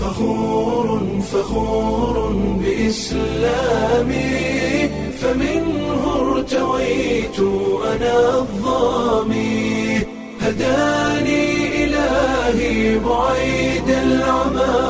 فخور فخور بإسلامي فمنه ارتويت أنا الظامي هداني إلهي بعيد العمى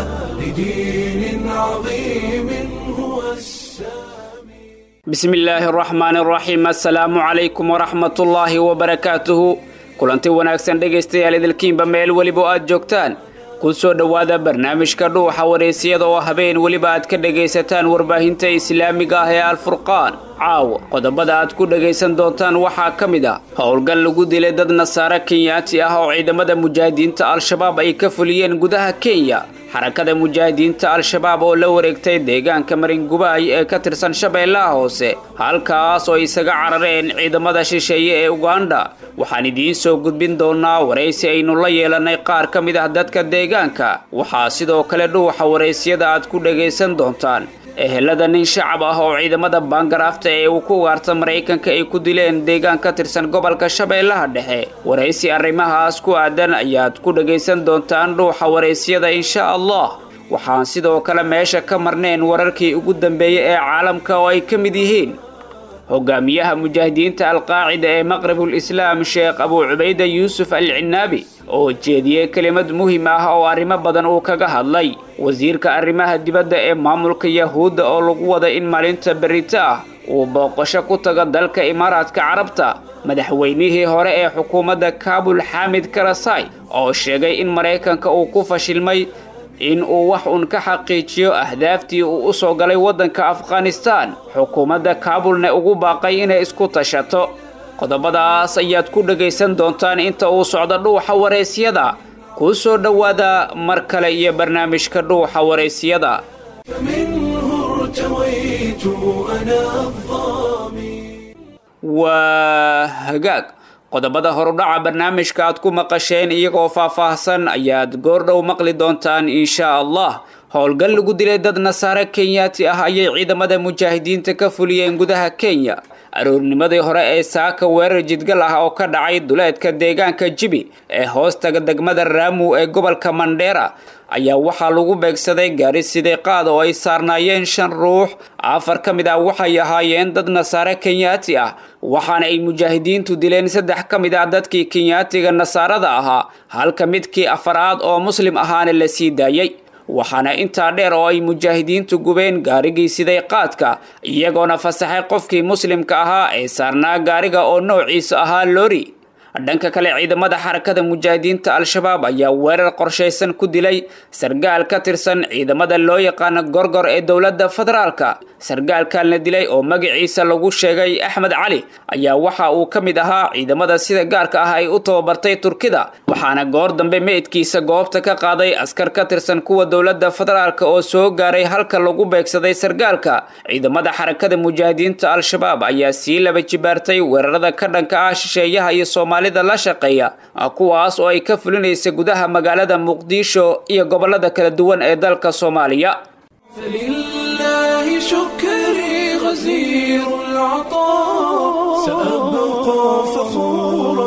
لدين عظيم هو السامي bismi illaahi araxmaan araxiim assalaamu calaykum waraxmatullaahi wabarakaatuhu kulanti wanaagsan dhegaystayaal idilkiinba meel weliba aad joogtaan ku soo dhowaada barnaamijka dhuuxa wareysiyada oo habeen weliba aad ka dhegaysataan warbaahinta islaamiga ah ee alfurqaan caawa qodobada aad ku dhegaysan doontaan waxaa ka mid ah howlgal lagu dilay dad nasaare kenyaati ah oo ciidamada mujaahidiinta al-shabaab ay ka fuliyeen gudaha kenya xarakada mujaahidiinta al-shabaab oo la wareegtay deegaanka maringubaay ee ka tirsan shabeellaha hoose halkaas oo isaga carareen ciidamada shisheeye ee uganda waxaan idiin soo gudbin doonaa waraysi aynu la yeelanay qaar ka mid ah dadka deegaanka waxaa sidoo kale dhuuxa waraysyada aad ku dhagaysan doontaan ehelada nin shacab ah oo ciidamada baangaraafta ee uu ku ugaarta maraykanka ay ku dileen deegaan ka tirsan gobolka shabeellaha dhexe waraysi arrimahaas ku aadan ayaad ku dhagaysan doontaan dhuuxa waraysyada insha allah waxaan sidoo kale meesha ka marneen wararkii ugu dambeeyey ee caalamka oo ay ka mid yihiin hogaamiyaha mujaahidiinta alqaacida ee maqribul islaam sheekh abuu cubayda yuusuf al cinaabi oo jeediyey kelimad muhim ah oo arrimo badan uu kaga hadlay wasiirka arrimaha dibadda ee maamulka yahuudda oo lagu wada in maalinta berito ah uu booqasho ku tago dalka imaaraadka carabta madaxweynihii hore ee xukuumadda kaabul xaamid karasai oo sheegay in maraykanka uu ku fashilmay in uu wax uun ka xaqiijiyo ahdaaftii uu u soo galay waddanka afghanistaan xukuumadda kaabulna ugu baaqay inay isku tashato qodobadaas ayaad ku dhagaysan doontaan inta uu socdo dhuuxa waraysyada kuu soo dhowaada mar kale iyo barnaamijka dhuuxa waraysyada فمنه ارتويت أنا الظامي waa hagaag qodobada horudhaca barnaamijka aad ku maqasheen iyagoo faahfaahsan ayaad goordhow maqli doontaan insha allah howlgal lagu dilay dad nasaare kenyaati ah ayay ciidamada mujaahidiinta ka fuliyeen gudaha kenya aroornimadii hore ee saaka weerar jidgal ah oo ka dhacay duleedka deegaanka jibi ee hoostaga degmada raamu ee gobolka mandheera ayaa waxaa lagu beegsaday gaari sidee qaad oo ay saarnaayeen shan ruux afar ka mid ah waxay ahaayeen dad nasaare kenyaati ah waxaana ay mujaahidiintu dileen saddex ka mid ah dadkii kenyaatiga nasaarada ahaa halka midkii afaraad oo muslim ahaana la sii daayey waxaana intaa dheer oo ay mujaahidiintu gubeen gaarigii siday qaadka iyagoona fasaxay qofkii muslimka ahaa ee saarnaa gaariga oo noociisa ahaa lori dhanka kale ciidamada xarakada mujaahidiinta al-shabaab ayaa weerar qorshaysan ku dilay sargaal ka tirsan ciidamada loo yaqaano gorgor ee dowladda federaalka sargaalkan la dilay oo magaciisa lagu sheegay axmed cali ayaa waxa uu ka mid ahaa ciidamada sida gaarka ah ay u tababartay turkida waxaana goor dambe meydkiisa goobta ka qaaday askar ka tirsan kuwa dowladda federaalka oo soo gaaray halka lagu beegsaday sargaalka ciidamada xarakada mujaahidiinta al-shabaab ayaa sii laba jibaartay weerarada ka dhanka ah shisheeyaha iyo soomaalida la shaqeeya kuwaas oo ay ka fulinaysa gudaha magaalada muqdisho iyo gobolada kala duwan ee dalka soomaaliya فلله شكري غزير العطاء سأبقى فخورا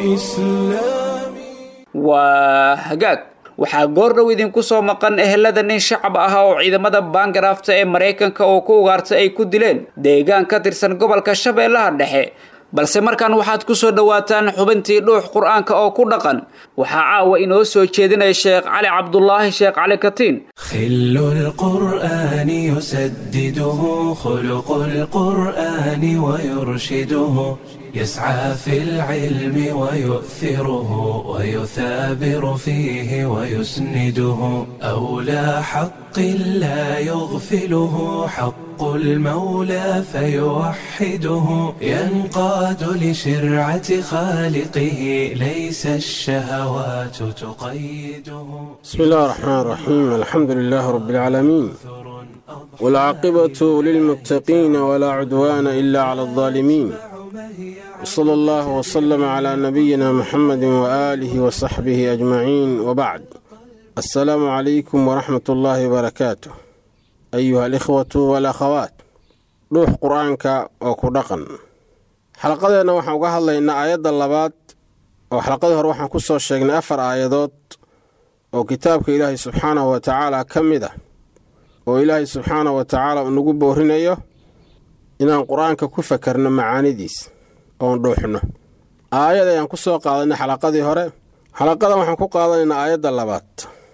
بإسلامي waa hagaag waxaa goordhow idinku soo maqan ehelada nin shacab ah oo ciidamada baangaraafta ee maraykanka oo ku ugaarta ay ku dileen deegaan ka tirsan gobolka shabeellaha dhexe balse markan waxaad ku soo dhowaataan xubintii dhuux qur-aanka oo ku dhaqan waxaa caawa inoo soo jeedinaya sheekh cali cabdulaahi sheekh cali katiin خل القرآن يسدده خلق القرآن ويرشده يسعى في العلم ويؤثره ويثابر فيه ويسنده أولى حق لا يغفله حق المولى فيوحده ينقاد لشرعة خالقه ليس الشهوات تقيده بسم الله الرحمن الرحيم الحمد لله رب العالمين والعاقبة للمتقين ولا عدوان إلا على الظالمين وصلى الله وسلم على نبينا محمد وآله وصحبه أجمعين وبعد السلام عليكم ورحمة الله وبركاته أيها الإخوة والأخوات روح قرآنك وكدقن xalaqadeena waxaan uga hadlaynaa aayadda labaad oo xalaqadii hore waxaan ku soo sheegnay afar aayadood oo kitaabka ilaahay subxaanahu wa tacaala ka mid ah oo ilaahay subxaanahu wa tacaala uu nagu boorinayo inaan qur-aanka ku fakarno macaanidiis oon dhuuxno aayad ayaan ku soo qaadanay xalaqadii hore xalaqadan waxaan ku qaadanaynaa aayadda labaad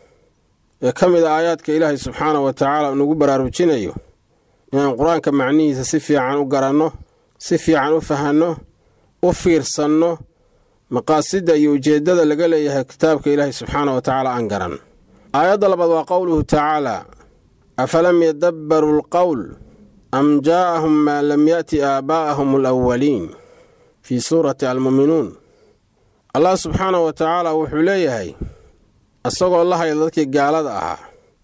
ee ka mid a aayaadka ilaahay subxaanahu wa tacaala uu nagu baraarujinayo inaan qur-aanka macnihiisa si fiican u garanno si fiican u fahanno u fiirsanno maqaasidda iyo ujeeddada laga leeyahay kitaabka ilaahay subxaanahu wa tacaala aan garan aayadda labaad waa qowluhu tacaala afalam yadabbaruu alqowl am jaa'ahum maa lam ya'ti aabaa'ahum alawaliin fii suurati almu'minuun allah subxaanahu wa tacaala wuxuu leeyahay isagoo la hayla dadkii gaalada ahaa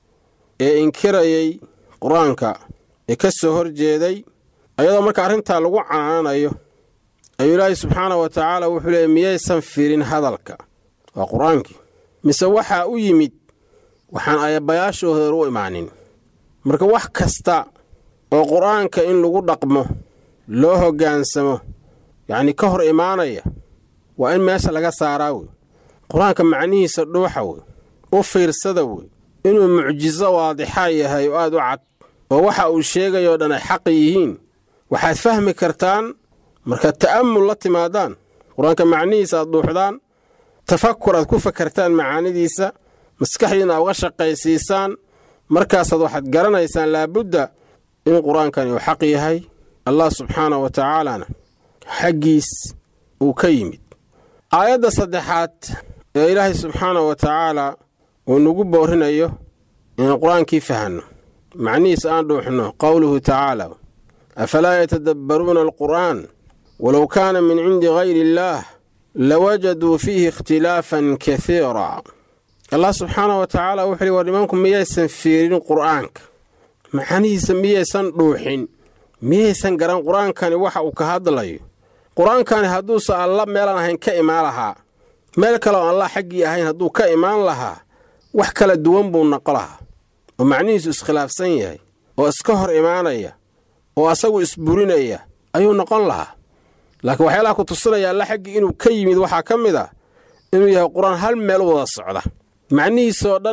ee inkirayay qur-aanka ee ka soo horjeeday ayadoo marka arrintaa lagu canaanayo ayuu ilaahay subxaanahu wa tacaala wuxuu leeyay miyaysan firin hadalka waa qur-aankii mise waxaa u yimid waxaan ayabayaashooda u imaanin marka wax kasta oo qur-aanka in lagu dhaqmo loo hoggaansamo yacnii ka hor imaanaya waa in meesha laga saaraa wey qur-aanka macnihiisa dhuuxa wey u fiirsada wey inuu mucjiso waadixa yahay oo aad u cad oo waxa uu sheegayoo dhan ay xaq yihiin waxaad fahmi kartaan markaad ta'ammul la timaadaan qur-aanka macnihiisa aad dhuuxdaan tafakur aad ku fakartaan macaanidiisa maskaxdiina aad uga shaqaysiisaan markaasaad waxaad garanaysaan laabudda in qur-aankani uu xaq yahay allah subxaanahu wa tacaalana xaggiis uu ka yimid aayadda saddexaad ee ilaahay subxaanahu wa tacaala uu nagu boorinayo inaan qur-aankii fahanno macnihiisa aan dhuuxno qowluhu tacaala afalaa yatadabbaruuna alqur'aan walow kaana min cindi gayri illaah lawajaduu fiihi ikhtilaafan kasiira allah subxaanahu wa tacaala wuxuu hi war nimanku miyaysan fiirin qur'aanka macnihiisa miyaysan dhuuxin miyaysan garan qur-aankani waxa uu ka hadlayo qur-aankani hadduusan alla meelaan ahayn ka imaan lahaa meel kale oo allah xaggii ahayn hadduu ka imaan lahaa wax kala duwan buu noqo lahaa oo macnihiisu iskhilaafsan yahay oo iska hor imaanaya oo asagu isburinaya ayuu noqon lahaa laakiin waxyaalaha ku tusinaya alla xaggii inuu ka yimid waxaa ka mid ah inuu yahay qur-aan hal meel u wada socda macnihiisoo dhan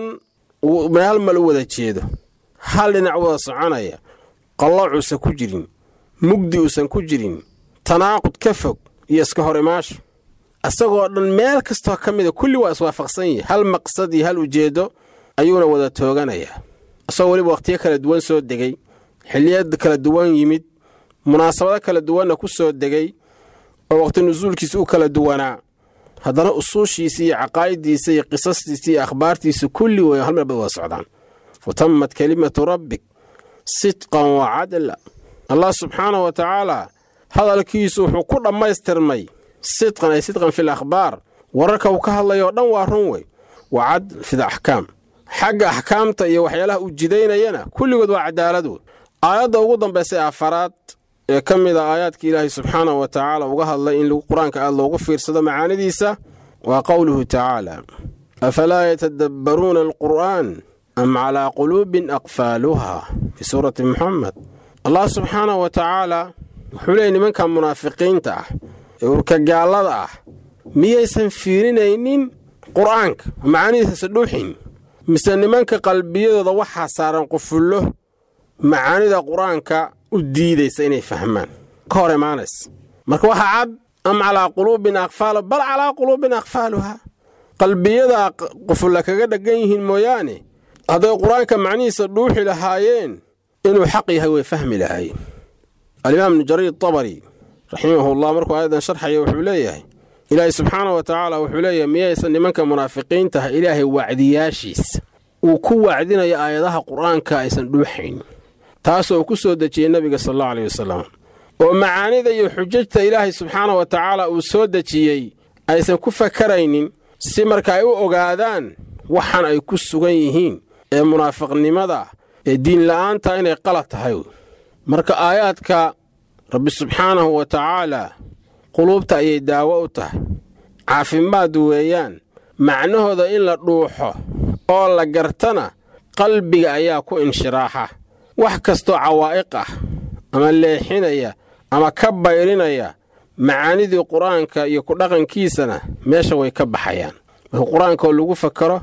hal meel u wada jeedo hal dhinac u wada soconaya qalloocuusan ku jirin mugdi uusan ku jirin tanaaqud ka fog iyo iska hor imaasho isagoo dhan meel kastoo ka mida kulli waa iswaafaqsan yihi hal maqsad iyo hal ujeeddo ayuuna wada tooganayaa isagoo weliba wakhtiyo kala duwan soo degay xilliyad kala duwan yimid munaasabado kala duwanna ku soo degay oo wakhti nusuulkiisa u kala duwanaa haddana usuushiisa iyo caqaa'idiisa iyo qisastiisa iyo akhbaartiisa kulli way hal meel bay wada socdaan wa tammat kelimatu rabbik sidqan wa cadla allah subxaanahu wa tacaala hadalkiisu wuxuu ku dhammaystirmay sidqan ay sidqan fil akhbaar wararka uu ka hadlayoo dhan waa run wey wa cadl fil axkaam xagga axkaamta iyo waxyaalaha uu jidaynayana kulligood waa cadaalad wey aayadda ugu dambaysay afaraad ee ka mid a aayaadka ilaahay subxaanahu wa tacaala uga hadlay in qur-aanka aad loogu fiirsado macaanidiisa waa qowluhu tacaala afalaa yatadabbaruuna alqur'aan am calaa quluubin aqfaaluha fii suurati muxamed allah subxaanahu wa tacaala wuxuu leeyay nimanka munaafiqiinta ah ee urkagaallada ah miyaysan fiirinaynin qur'aanka macaanidiisasa dhuuxin mise nimanka qalbiyadooda waxaa saaran qufullo macaanida qur-aanka u diidaysa inay fahmaan ka hor imaanaysa marka waxaa cad am calaa quluubin aqfaalu bal calaa quluubin aqfaaluha qalbiyadaa qufulla kaga dheggan yihiin mooyaane hadday qur-aanka macnihiisa dhuuxi lahaayeen inuu xaq yahay way fahmi lahaayeen alimaam ibnu jariir tabari raximahullah markuu aayadan sharxaya wuxuu leeyahay ilaahay subxaana wa tacaala wuxuu leeyahay miyaysan nimanka munaafiqiintaha ilaahay wacdiyaashiisa uu ku wacdinayo aayadaha qur-aanka aysan dhuuxayn taasoo ku soo dejiyey nebiga sal allau aleyh wasalam oo macaanida iyo xujajta ilaahay subxaana wa tacaala uu soo dejiyey aysan ku fakaraynin si marka ay u ogaadaan waxan ay ku sugan yihiin ee munaafiqnimada ee diinla'aanta inay qalad tahay marka aayaadka rabbi subxaanahu wa tacaalaa quluubta ayay daawo u tahay caafimaad weeyaan macnahooda in la dhuuxo oo la gartana qalbiga ayaa ku inshiraaxa wax kastoo cawaa'iq ah ama leexinaya ama ka bayrinaya macaanidii qur-aanka iyo ku dhaqankiisana meesha way ka baxayaan marka qur-aankaoo lagu fakaro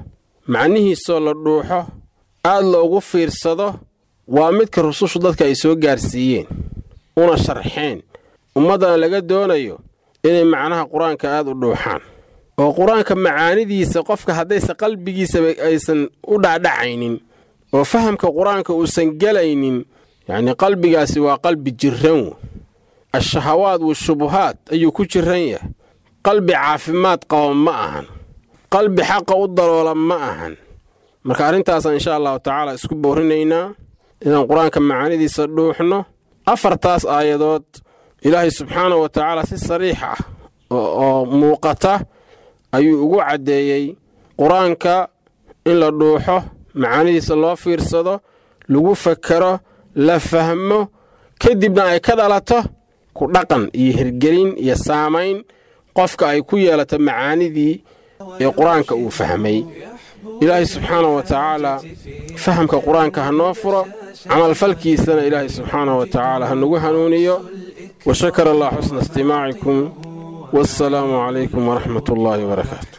macnihiisoo la dhuuxo aad loogu fiirsado waa midka rusushu dadka ay soo gaarsiiyeen una sharxeen ummaddana laga doonayo inay macnaha qur-aanka aad u dhuuxaan oo qur-aanka macaanidiisa qofka haddaysa qalbigiisaba aysan u dhacdhacaynin oo fahamka qur-aanka uusan gelaynin yacnii qalbigaasi waa qalbi jirran wey ashahawaad washubuhaad ayuu ku jiran yahay qalbi caafimaad qaba ma ahan qalbi xaqa u daloola ma ahan marka arrintaasaan insha allahu tacaala isku boorinaynaa inaan qur-aanka macaanidiisa dhuuxno afartaas aayadood ilaahay subxaanahu wa tacaala si sariix ah oo muuqata ayuu ugu caddeeyey qur-aanka in la dhuuxo macaanidiisa loo fiirsado lagu fakero la fahmo kadibna ay ka dhalato ku dhaqan iyo hirgelin iyo saamayn qofka ay ku yeelato macaanidii ee qur-aanka uu fahmay ilaahay subxaanahu wa tacaala fahamka qur-aanka ha noo furo camalfalkiisana ilaahay subxaanahu wa tacaala ha nagu hanuuniyo wa shakara allah xusna istimaacikum والسلام عليكم ورحمة الله وبركاته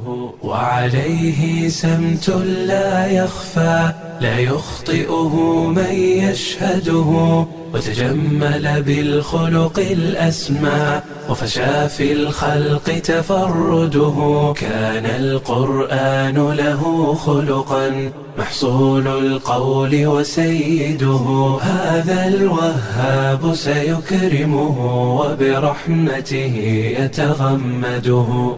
وعليه سمت لا يخفى لا يخطئه من يشهده وتجمل بالخلق الأسمى وفشى في الخلق تفرده كان القرآن له خلقا محصول القول وسيده هذا الوهاب سيكرمه وبرحمته يتغمده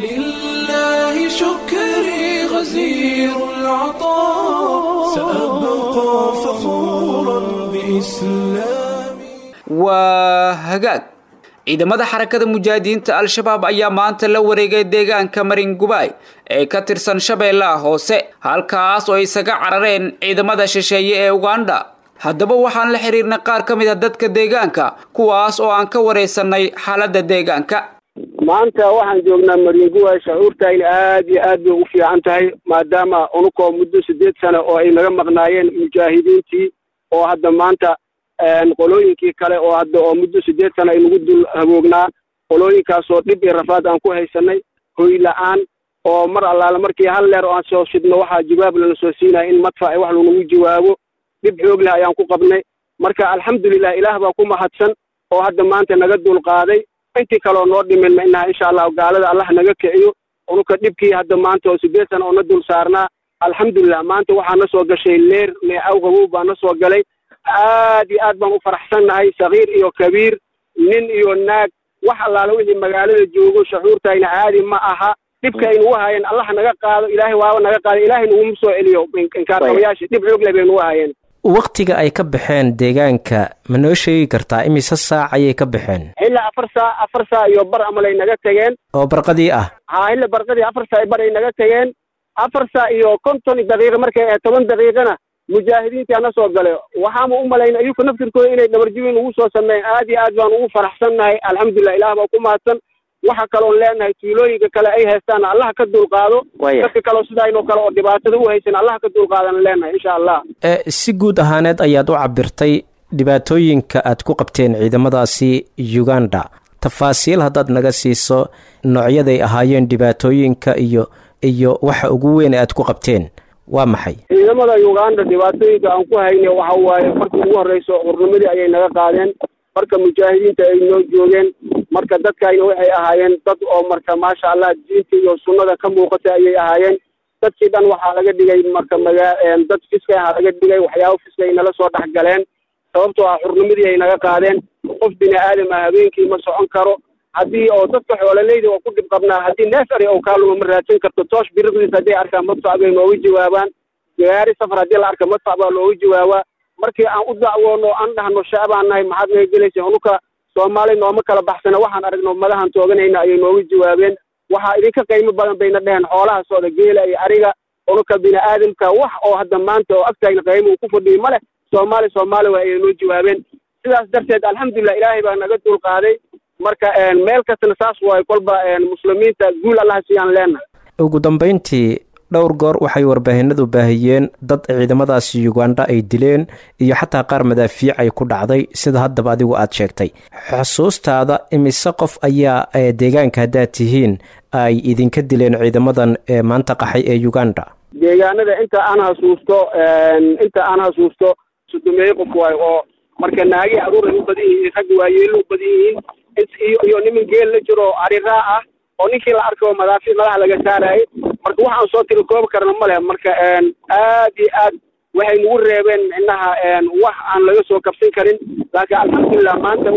فلله شكري غزير العطاء سأبقى فخورا بإسلامي waa hagaag ciidamada xarakada mujaahidiinta al-shabaab ayaa maanta la wareegay deegaanka marin gubaay ee ka tirsan shabeellaha hoose halkaas oo ay isaga carareen ciidamada shisheeye ee uganda haddaba waxaan la xiriirnay qaar ka mid a dadka deegaanka kuwaas oo aan ka waraysanay xaaladda deegaanka maanta waxaan joognaa maringuwaay shucuurtayna aad iyo aad bay ugu fiican tahay maadaama unukoo muddo siddeed sano oo ay naga maqnaayeen mujaahidiintii oo hadda maanta qolooyinkii kale oo hadda oo muddo siddeed sano ay nagu dul haboognaa qolooyinkaasoo dhib iyo rafaad aan ku haysanay hoy la-aan oo mar allaale markii hal leer oo aan soo shidno waxaa jawaab lana soo siinaya in madfac wax lanagu jawaabo dhib xoog leh ayaan ku qabnay marka alxamdulilah ilaah baa ku mahadsan oo hadda maanta naga dul qaaday intii kaleo noo dhimin ma inaha insha allahu gaalada allah naga kiciyo unuka dhibkii hadda maanta oo siddeed sana oo na dul saarnaa alxamdulilah maanta waxaa na soo gashay leer neecaw hawow baa na soo galay aad iyo aad baan u faraxsannahay sakiir iyo kabiir nin iyo naag wax allaale wixii magaalada joogo shucuurtayna caadi ma aha dhibka ay nagu hayeen allah naga qaado ilaahay waaba naga qaado ilaahay naguma soo celiyo inkaarqabayaasha dhib xoog leh bay nagu hayeen wakhtiga ay ka baxeen deegaanka ma noo sheegi kartaa imise saac ayay ka baxeen ilaa afar saa afar saa iyo bar amalay naga tageen oo barqadii ah haa ila barqadii afar saa bar ay naga tageen afar saa iyo konton daqiiqa markay ahayd toban daqiiqana mujaahidiintii ana soo gale waxaama u malayna iyuka naftirkooda inay dhabarjibin ugu soo sameeyeen aad iyo aad baan ugu faraxsannahay alxamdulilah ilaah baa ku mahadsan waxa kaloon leenahay tuulooyinka kale ay haystaan allah ka dulqaado dadka kaleo sidaynoo kale oo dhibaatada u haysan allah ka dulqaadan leenahay insha allah si guud ahaaneed ayaad u cabirtay dhibaatooyinka aad ku qabteen ciidamadaasi uganda tafaasiil haddaad naga siiso noocyaday ahaayeen dhibaatooyinka iyo iyo waxa ugu weyn aad ku qabteen waa maxay ciidamada uganda dhibaatooyinka aan ku hayne waxa waaye markii ugu horreyso xurnimadii ayay naga qaadeen marka mujaahidiinta ay noo joogeen marka dadkayna waxay ahaayeen dad oo marka maasha allah diinta iyo sunnada ka muuqata ayay ahaayeen dadkii dhan waxaa laga dhigay marka magaa dad fiska aha laga dhigay waxyaaba fiska ay nala soo dhex galeen sababtoo ah xurnimadii ay naga qaadeen qof bini aadam ah habeenkii ma socon karo haddii oo dadka xoololeyda oo ku dhib qabnaa haddii neef ari oo kaaluma ma raadsan karto toosh biriqdiis hadday arkaan madfac bay nooga jawaabaan gaari safar haddii la arka madfac baa looga jawaabaa markii aan u dacwoono aan dhahno shacbaan nahay maxaad naga gelaysa unuka soomaali nooma kala baxsana waxaan aragno madahan tooganayna ayay nooga jawaabeen waxaa idinka qiimo badan bayna dheheen xoolaha sooda geela iyo ariga unuka bini aadamka wax oo hadda maanta oo agtaagna qiimo uu ku fadhiyo ma leh soomaali soomaali waa ayay noo jawaabeen sidaas darteed alxamdulilah ilaahay baa naga dul qaaday marka meel kastana saas waayo kolba muslimiinta guul allah siiyaan leenahay ugu dambayntii dhowr goor waxay warbaahinadu baahiyeen dad ciidamadaasi uganda ay dileen iyo xataa qaar madaafiic ay ku dhacday sida haddaba adigu aad sheegtay xusuustaada imise qof ayaa deegaanka haddaad tihiin ay idinka dileen ciidamadan ee maanta qaxay ee uganda deegaanada inta aan hasuusto inta aan hasuusto sodomeeye qof waayo oo marka naagi caruur ay u badan yihiin ragga waayeelo u badan yihiin iyo iyo niman geel la jiro ariraa ah oo ninkii la arko madaafiic madaxa laga saarayay marka waxaan soo tiri koobi karna ma leh marka aad iyo aad waxay nagu reebeen inaha wax aan laga soo kabsan karin laakiin alxamdulilah maanta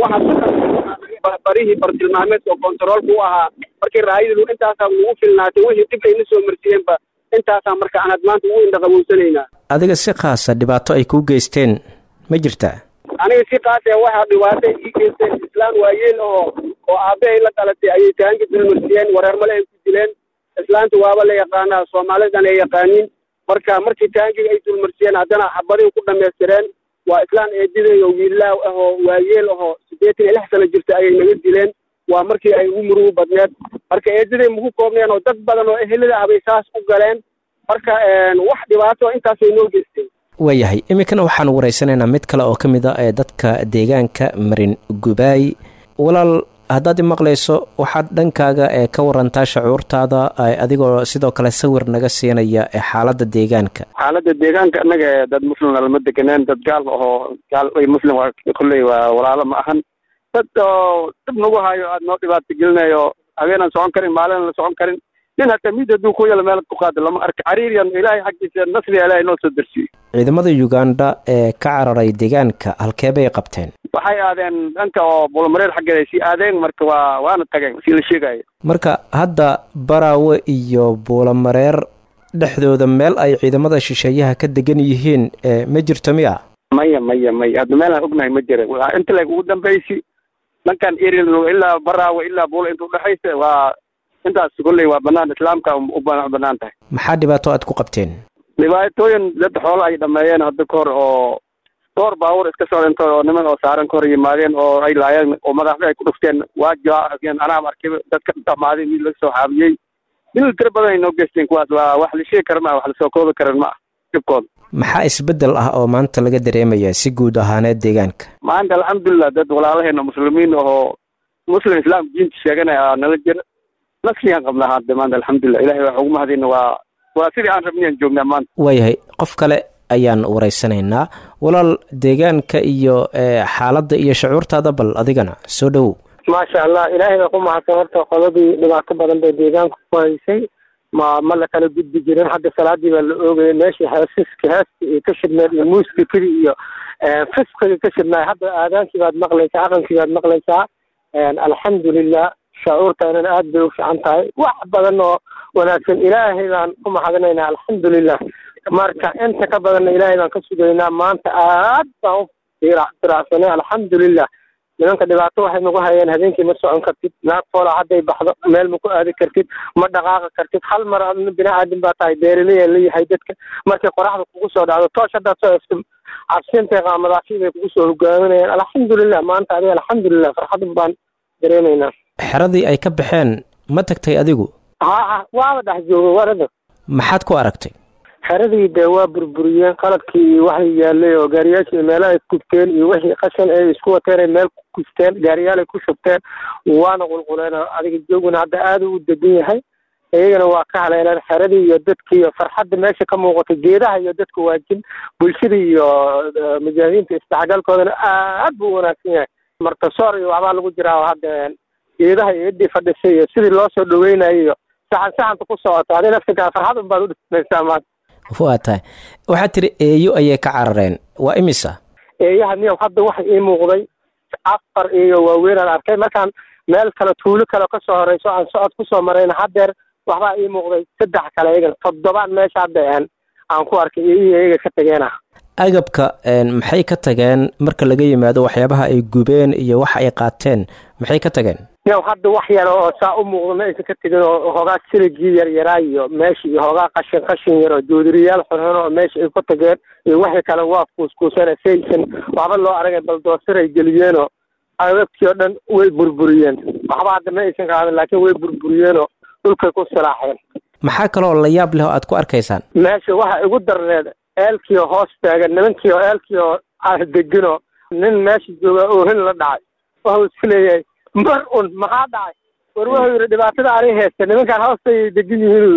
waxaa barihii bartilmaameedka oo kontaroolka u ahaa markii raayadu intaasaa nagu filnaatay wixii dib ayna soo marsiyeenba intaasaa marka aan had maanta ugu indhaqaboysanaynaa adiga si khaasa dhibaato ay kuu geysteen ma jirtaa aniga si kaasa waxaa dhibaatay ii geysteen islaan waayeel oo oo aabbahay la dhalatay ayay taanka dulmarsiyeen wareermale ay ku dileen islaanta waaba la yaqaanaa soomaalidan ay yaqaaniin marka markii taankiga ay dulmarsiyeen haddana xabadihi ku dhamaystireen waa islaan eediday oo wiilaaw ah oo waayeel ahoo siddeetan iyo lix sano jirta ayay naga dileen waa markii ay ugu murugu badneed marka eediday maku koobneen oo dad badan oo ehelada ah bay saas u galeen marka wax dhibaato intaasay noo geysteen waayahay iminkana waxaan waraysanaynaa mid kale oo ka mid a ee dadka deegaanka marin gubaay walaal haddaad i maqlayso waxaad dhankaaga ee ka warantaa shacuurtaada adigoo sidoo kale sawir naga siinaya ee xaaladda deegaanka xaaladda deegaanka annaga dad muslimna lama deganeen dad gaal ahoo gaal muslim waa kolley waa walaalo ma ahan dad oo dib nagu hayo aada noo dhibaato gelinayo habeenaan socon karin maalin la socon karin nin hataa miid hadduu ku yala meel ku qaado lama arka cariiriyan ilaahay xaggiisa nasriga ilaahay noo soo dersiyo ciidamada uganda ee ka cararay deegaanka halkee bay qabteen waxay aadeen dhanka oo buulamareer xaggeeda ay sii aadeen marka waa waana tageen sii la sheegayo marka hadda baraawe iyo buulamareer dhexdooda meel ay ciidamada shisheeyaha ka degan yihiin ma jirto miya maya maya maya hadda meelaan ognahay ma jira inta leg ugu dambeysi dhankan eril ilaa baraawe ilaa buula inta udhexaysa waa intaas kolley waa banaan islaamka u banaan tahay maxaa dhibaato aad ku qabteen dhibaatooyin dad xoolo ay dhameeyeen hadda ka hor oo door baabuur iska socdanta oo niman oo saaran ka hor yimaadeen oo ay laayeen oo madaxda ay ku dhufteen waa jaakeen anaam arkay dadka dhamaaday mid laga soo xaabiyey dil tiro badan ay noo geysteen kuwaas waa wax la sheegi kara maa wax lasoo koobi karan ma ah dhibkooda maxaa isbeddel ah oo maanta laga dareemaya si guud ahaaneed deegaanka maanta alxamdulilah dad walaalaheena muslimiin ahoo muslim islaam diinta sheeganaya nala jira nasligaan qabnaa hadda maanta alxamdulilah ilahay wax ugu mahadina waa waa sidii aan rabniyaan joognaa maanta waayahay qof kale ayaan waraysanaynaa walaal deegaanka iyo xaaladda iyo shucuurtaada bal adigana soo dhowow maasha allah ilaahay baa ku mahadsan horta qodadii dhibaato badan bay deegaanka ku haysay ma ma la kala gudbi jirin hadda salaadii baa la oogayay meeshii heesiska heeska iyo ka shidneed iyo muusikadii iyo fisqiga ka shidnaay hadda aadaankii baad maqlaysaa aqankii baad maqlaysaa alxamdulilah shucuurtaanana aad bay u fiican tahay wax badan oo wanaagsan ilaahay baan ku mahadinaynaa alxamdulilah marka inta ka badanna ilaahay baan ka sugaynaa maanta aad baan u firacsanay alxamdulilah nimanka dhibaato waxay nagu hayeen habeenkii ma socon kartid naag foola hadday baxdo meel ma ku aadi kartid ma dhaqaaqi kartid hal mar adna bini aadam baa tahay beeraley la yahay dadka markay qoraxda kugu soo dhacdo toosh haddaad soo eegto cabsiintay qaamadaafi bay kugu soo hogaaminayaan alxamdulilah maanta adiga alxamdulilah farxad baan dareemaynaa xeradii ay ka baxeen ma tagtay adigu ha ha waaba dhex jooga warada maxaad ku aragtay xeradii dee waa burburiyeen qalabkii iyo waxay yaalay oo gaariyaashii meelaha ay gubteen iyo wixii qashan ay isku wateen ay meel ku gubteen gaariyaal ay ku shubteen waana qulquleen adiga jooguna hadda aada u degan yahay iyagana waa ka haleeleen xeradii iyo dadkii iyo farxadda meesha ka muuqata geedaha iyo dadka waajin bulshada iyo mujaahidiinta isdhexgalkoodana aad buu u wanaagsan yahay martasoor iyo waxbaa lagu jiraa hadda geedaha iyo ciddii fadhisay iyo sidii loo soo dhaweynayo iyo saxan saxanta ku socota adi naftikaa farxad unbaad u dhismaysaa maanta waa tahay waxaad tiri eeyo ayay ka carareen waa imisa eeyaha niyow hadda waxa ii muuqday afar eeyo waaweynaan arkay markaan meel kale tuulo kale kasoo horeyso aan socod kusoo marayna haddeer waxbaa ii muuqday saddex kale iyagana toddobaan meesha hadda aan aan ku arkay eeyihii iyaga ka tageena agabka maxay ka tageen marka laga yimaado waxyaabaha ay gubeen iyo waxa ay qaateen maxay ka tageen yow hadda wax yar oo saa u muuqdo ma aysan ka tegin oo hoogaa siligii yaryaraa iyo meesha iyo hoogaa qashin qashin yar oo joodiriyaal xunxun oo meesha ay ku tageen iyo wixii kale waa kuuskuusana si aysan waxba loo aragay baldoosir ay geliyeenoo agabkii oo dhan way burburiyeen waxba hadda ma aysan qaadan laakiin way burburiyeenoo dhulkay ku silaaxeen maxaa kaloo la yaab leh oo aad ku arkaysaan meesha waxa igu darneed eelkiioo hoos taagan nimankii oo eelkii oo deginoo nin meesha jooga oohin la dhacay waxuu isku leeyahay mar un maxaa dhacay war wuxuu yidhi dhibaatada anay haysta nimankaan hoostay degan yihiin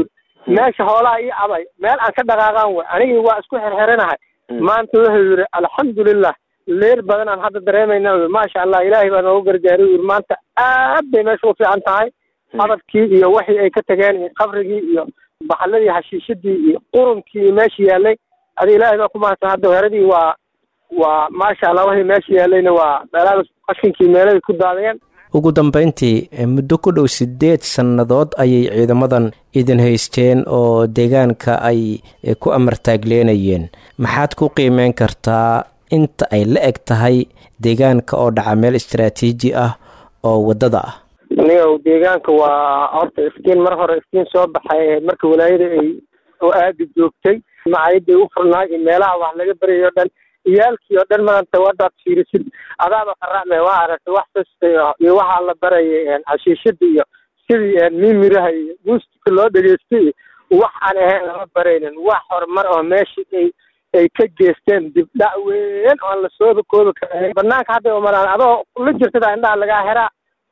meesha hoolaha ii cabay meel aan ka dhaqaaqaan way anigii waa isku xerxeranahay maanta wuxuu yidhi alxamdulilah leer badan aan hadda dareemayna wy maasha allah ilaahay baa noogu gargaaray yidhi maanta aad bay meesha u fiican tahay hadabkii iyo wixii ay ka tageen iyo qabrigii iyo baxaladii hashiishadii iyo qurunkii meesha yaalay adi ilaahay baa ku mahadsan hadda weeradii waa waa maasha allah wixii meesha yaalayna waa meelaha qashinkii meelahay ku daadeen ugu dambeyntii muddo ku dhow siddeed sannadood ayay ciidamadan idin haysteen oo deegaanka ay ku amartaagleenayeen maxaad ku qiimeyn kartaa inta ay la eg tahay deegaanka oo dhaca meel istaraatiiji ah oo waddada ah aniga deegaanka waa horta iftiin mar hore iftiin soo baxay marka walaayada ay oo aada joogtay macaayadday u furnaay iyo meelaha wax laga berayo o dhan iyaalkii oo dhan maanta wadaad fiirisid adaaba qaracme waa aragtay wax kasta iyo waxaa la barayay hashiishada iyo sidii mimiraha iyo muusika loo dhegeystay iyo wax aan ahayn lama baraynin wax horumar oo meesha ay ay ka geesteen dibdhac weyn oo aan lasooba koobi karin banaanka hadday umalaan adoo la jirtada indhaha lagaa heraa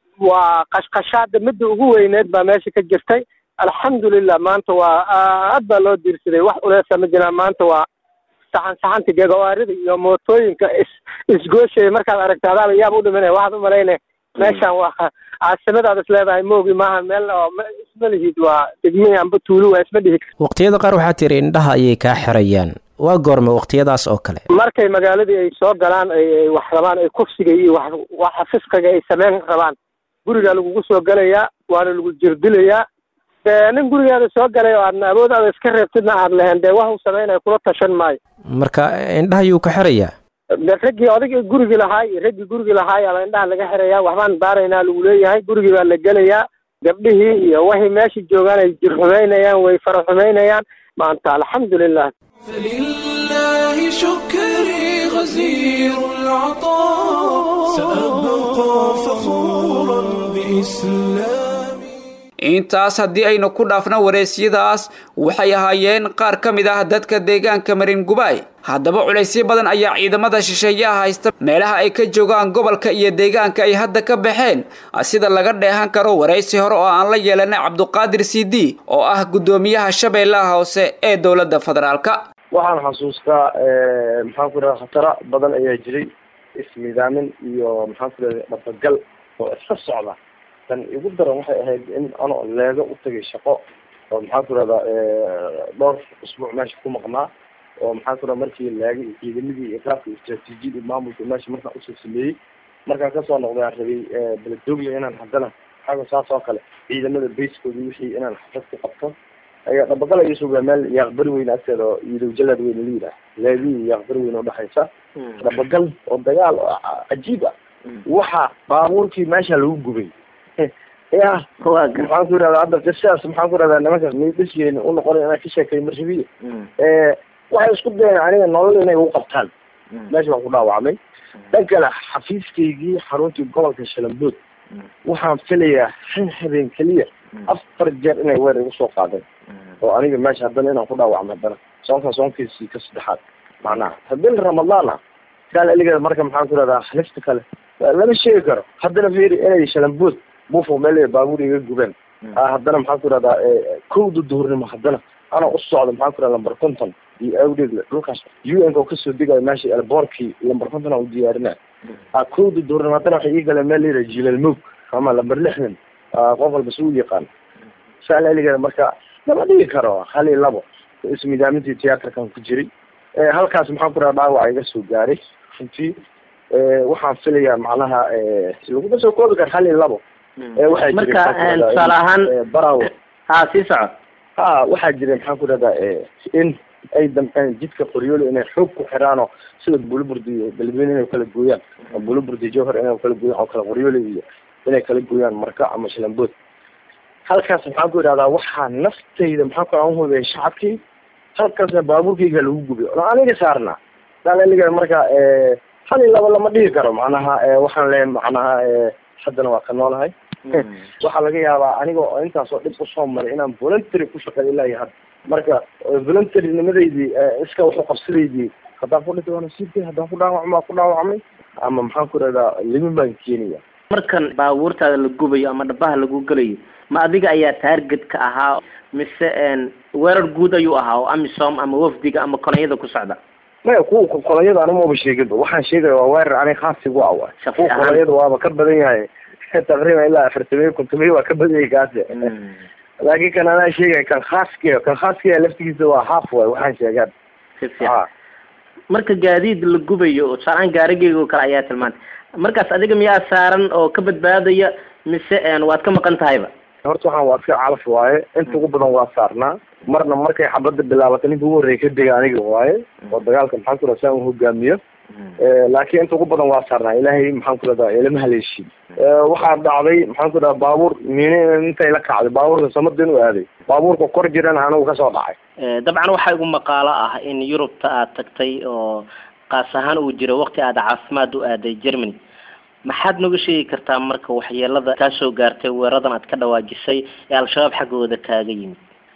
waa qashqashaada midda ugu weyneed baa meesha ka jirtay alxamdulilah maanta waa aad baa loo diirsaday wax uleesa ma jiraan maanta waa saxan saxanta gagawaarida iyo mootooyinka is isgooshaya markaad aragta adaaba yaaba u dhimanaya waxaad u malayna meeshan waa caasimadaad is leedahay moogi maaha meel oo isma lihid waa degmihii amba tuulu waa isma dhihi waqtiyada qaar waxaa tiri indhaha ayay kaa xirayaan waa goorme waqtiyadaas oo kale markay magaaladii ay soo galaan ay wax rabaan ay kufsiga iyo wax waxa fisqiga ay sameyn rabaan gurigaa lagugu soo gelayaa waana lagu jirdilayaa dee nin gurigaada soo galay oo aadna awoodaada iska reebtidna aad lahayn dee wax uu sameynaya kula tashan maayo marka indhaha yuu ka xirayaa de raggii odagii gurigi lahaay iyo raggii gurigi lahaay aba indhaha laga xirayaa waxbaan baaraynaa lagu leeyahay gurigii baa la gelayaa gabdhihii iyo waxay meesha joogaan ay jir xumaynayaan way fara xumaynayaan maanta alxamdulilah فلله شكري غزير العطاء سأبقى فخورا بإسلامي intaas haddii aynu ku dhaafno wareesyadaas waxay ahaayeen qaar ka mid ah dadka deegaanka marin gubaay haddaba culaysyo badan ayaa ciidamada shisheeyaha haysta meelaha ay ka joogaan gobolka iyo deegaanka ay hadda ka baxeen sida laga dheehan karo waraysi hore oo aan la yeelanay cabduqaadir cd oo ah guddoomiyaha shabeellaha hoose ee dowladda federaalka waxaan xasuustaa maxaan ku raha khatara badan ayaa jiray ismidaamin iyo maxaan ku raha dhabagal oo iska socda tan igu daran waxay ahayd in anoo leego u tagay shaqo oo maxaan ku rahdaa dhowr usbuuc meesha ku maqnaa oo maxaan ku raha markii leega iyo ciidamadii iyo qaabka istraatiijiyada iyo maamulka meesha markaan usoo sameeyey markaan kasoo noqday aan rabay beledoglia inaan haddana xaga saas oo kale ciidamada baskoodii wixii inaan xafad ku qabto ayaa dhabaqala iga sugaa meel yaaqbari weyn agteeda oo iidow jalaad weyn la yidhaah leedii iyo yaaqbari weyn udhexaysa dhabagal oo dagaal oo cajiib ah waxa baabuurkii meesha lagu gubay ya maxaan ku irahdaa hadda qisadaas maxaan ku irahdaa nimankaas midhisgeeni unoqonay inaan ka sheekay marrabiye waxay isku dayeen aniga nolol inay u qabtaan meesha waan ku dhaawacmay dhan kale xafiiskaygii xaruntii gobolka shalambood waxaan filayaa hal habeen keliya afar jeer inay weer igu soo qaadeen oo aniga meesha haddana inaan ku dhaawacmay haddana soonka soonkiisii ka saddexaad macnaha haddii ramadaan ah kaal eligeeda marka maxaan ku irahdaa halifta kale lama sheegi karo haddana fiiri inay shalambood bufo meel baabuur iga gubeen haddana maxaan ku irahdaa kowda duhurnimo haddana ana u socda maxaan ku irahda lamber conton iyo awdheeg dhulkaas u n ka oo kasoo degayo meesha elboorkii lamber conton aan u diyaarinay kowda duhurnimo haddana waxay ii galeen meel layidhaha jilal moog ama lamber lixdan qof walba si u yaqaan saal eligeeda marka lama dhigi karo hal iyo labo ismidaamintii tiyaatarkan ku jiray halkaas maxaan ku irahda dhaawac iga soo gaaray runtii waxaan filayaa macnaha laguma soo koobi karo hal iyo labo waxaa marka tusaale ahaan barawo ha sii soco ha waxaa jira maxaan ku rahdaa in ay damceen jidka qoryoolo inay xoog ku xiraanoo sida buluburdi iyo beledweyne inay kala gooyaan buluburdi jowhar inay kala gooyaan oo kala qoryoolo iyo inay kala gooyaan marka ama shalambood halkaas maxaan ku idhahdaa waxaa naftayda maxaan ku aan hubiyay shacabkii halkaasna baabuurkayga lagu gubay oo aniga saarnaa daaliga marka hal iyo laba lama dhigi karo macnaha waxaan leeyahay macnaha haddana waa ka noolahay waxaa laga yaabaa aniga oo intaasoo dhib usoo maray inaan voluntary ku shaqeeyo ilaa iyo hadda marka voluntary nimadeydii iska waxu qabsadaydii haddaan ku dhintay waa nasiibkay haddaan ku dhaawacmo waa ku dhaawacmay ama maxaan ku rahdaa limin baan keenaya markan baabuurtaada la gubayo ama dhabaha lagu gelayo ma adiga ayaa taarget ka ahaa mise weerar guud ayuu ahaa oo amisom ama wafdiga ama kolonyada ku socda maya kuwa kolonyada anima maba sheeginba waxaan sheegaya waa weerar aniga khaasigu ah waay kuwa kolonyada waaba ka badan yahay taqriiban ilaa afartamiyo kontomiyo waa ka badan yahay kaasi laakiin kan anaa sheegaya kan khaaskiya kan khaaskiya laftigiisa waa half waay waxaan sheegaan si fiican marka gaadiid la gubayo oo tusaaleaan gaarigeyga oo kale ayaa tilmaantay markaas adiga miyaa saaran oo ka badbaadaya mise waad ka maqan tahayba horta waxaan waa iska calaf waaye inta ugu badan waa saarnaa marna markay xabadda bilaabatay ninka ugu horreeya ka dega aniga waaye oo dagaalka maxaan ku radaa saan u hogaamiyo laakiin inta ugu badan waa saarnaa ilaahay maxaan ku radaa ilama haleeshin waxaa dhacday maxaan ku radaa baabuur miin intay la kacday baabuurka samadin u aaday baabuurka kor jirana anigu kasoo dhacay dabcan waxaa igu maqaalo ah in yurubta aad tagtay oo qaas ahaan uu jiro waqti aad caafimaad u aaday germany maxaad nooga sheegi kartaa marka waxyeelada kaa soo gaartay weeradan aad ka dhawaajisay ee al-shabaab xaggooda kaaga yimid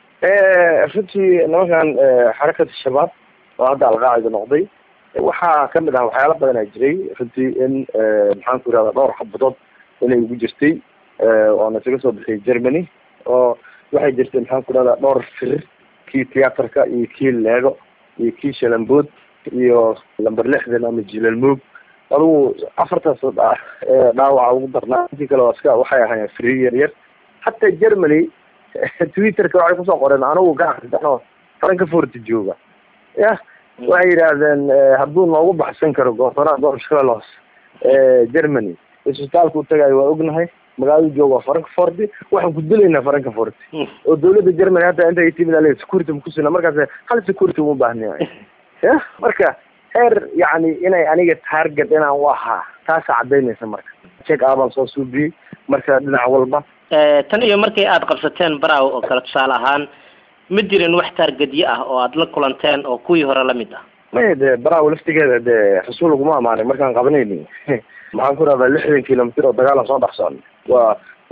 runtii nimankan xarakata shabaab oo hadda alqaacida noqday waxaa kamid ah waxyaala badan aa jiray runtii in maxaan ku irahda dhowr xabadood inay ugu jirtay oona isaga soo bixiyay germany oo waxay jirtay maxaan ku irahda dhowr firir kii tiyaatarka iyo kii leego iyo kii shalambood iyo lamber lixdan ama jilalmoog adugu afartaas dhaawaca ugu darnaa intii kale waa iska waxay ahaayeen free yar yar hataa germany twitterka waxay kusoo qoreen anigu gacanka faranka forti jooga ya waxay yidhaahdeen hadduu noogu baxsan karo goofaraha dorshkelos germany isbitaalka u tagayo waa ognahay magaalada jooga waa frankfort waxaan ku dilaynaa frankfort oo dawladda germany hadda inta timid ale security makusina markaas hal security uma baahniya ya marka heer yacni inay aniga target inaan u ahaa taasa cadaynaysa marka check abaan soo suubiyey marka dhinac walba tan iyo markay aada qabsateen baraw oo kale tusaale ahaan ma jirin wax taargadyo ah oo aada la kulanteen oo kuwii hore lamid ah maya dee baraw laftigeeda dee rasuul laguma amaanay markaan qabanayni maxaan ku rahdaa lixdan kilomitr oo dagaalan soo dhex socnay waa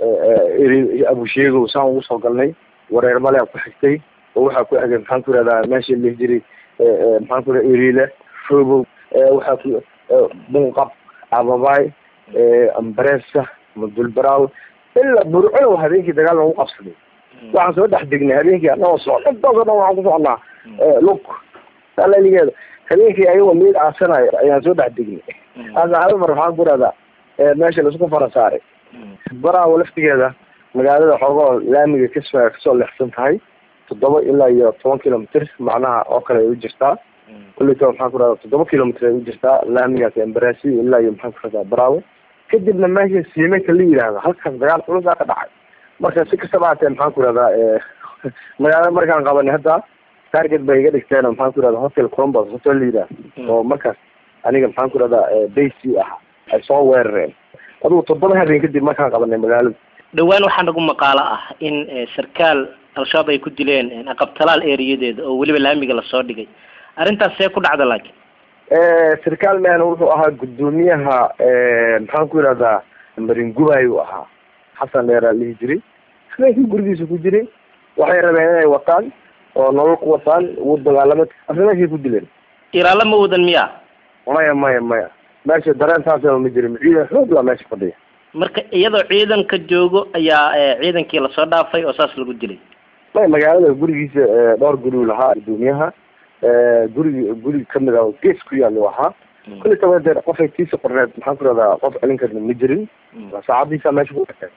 abusheegow saan ugu soo galnay wareer male ku xigtay oo waxaa ku xigay maxaan ku rahdaa meesha lihi jiray maxaan ku raha eriile fobow waxaa ku bunqab ababay ambresa madulbaraw ilaa burculow habeenkii dagaal lagu qabsaday waxaan soo dhex degnay habeenkii anagoo socda intaas o dhan waxaan ku socnaa lug alaligeeda habeenkii ayagoo meel aasanayo ayaan soo dhex degnay asa hal mar waxaan ku rahdaa meesha laisku fara saaray baraawo laftigeeda magaalada xoogoo laamiga kasfa kasoo leexsan tahay toddoba ilaa iyo toban kilomitr macnaha oo kale ay u jirtaa kulleyta maxaan ku rahdaa toddoba kilomitr ay u jirtaa laamigaas embarasi ilaa iyo maxaan ku rahdaa baraawo kadibna meesha siimeka la yidhaahdo halkaas dagaal culusaa ka dhacay marka si kastaba haatee maxaan ku rahdaa magaalada markaan qabanay hadda target bay iga dhigteen maxaan ku rahdaa hotel columbus hotel la yidhaahdo oo markaas aniga maxaan ku rahdaa bacy ah ay soo weerareen adugu toddoba habeen kadib markaan qabanay magaalada dhawaan waxaa nagu maqaalo ah in sarkaal al-shabaab ay ku dileen aqabtalaal ereyadeeda oo weliba laamiga lasoo dhigay arrintaas see ku dhacda laakiin sarkaal man wuxuu ahaa guddoomiyaha maxaan ku yidhahdaa maringubay uu ahaa xasan dheer aa lihi jiray habeenkii gurigiisa ku jiray waxay rabeen inay wataan oo nolol ku wataan ugu dagaalamay asla meeshay ku dileen ilaalo ma wadan miya maya maya maya meesha dareen saasaba ma jirin ciidan xoog laa meesha fadhiya marka iyadoo ciidanka joogo ayaa ciidankii lasoo dhaafay oo saas lagu dilay maya magaalada gurigiisa dhowr gurigu lahaa guddoomiyaha gurigi guri kamid ah gees ku yaal u ahaa kulli taba dee qofay tiisa qorneed maxaan ku rahdaa qof celin karna ma jirin saacadiisa meesha ku dhakay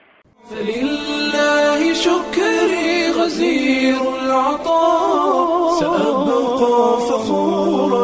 فلله شكري غزير العطاء سأبقى فخورا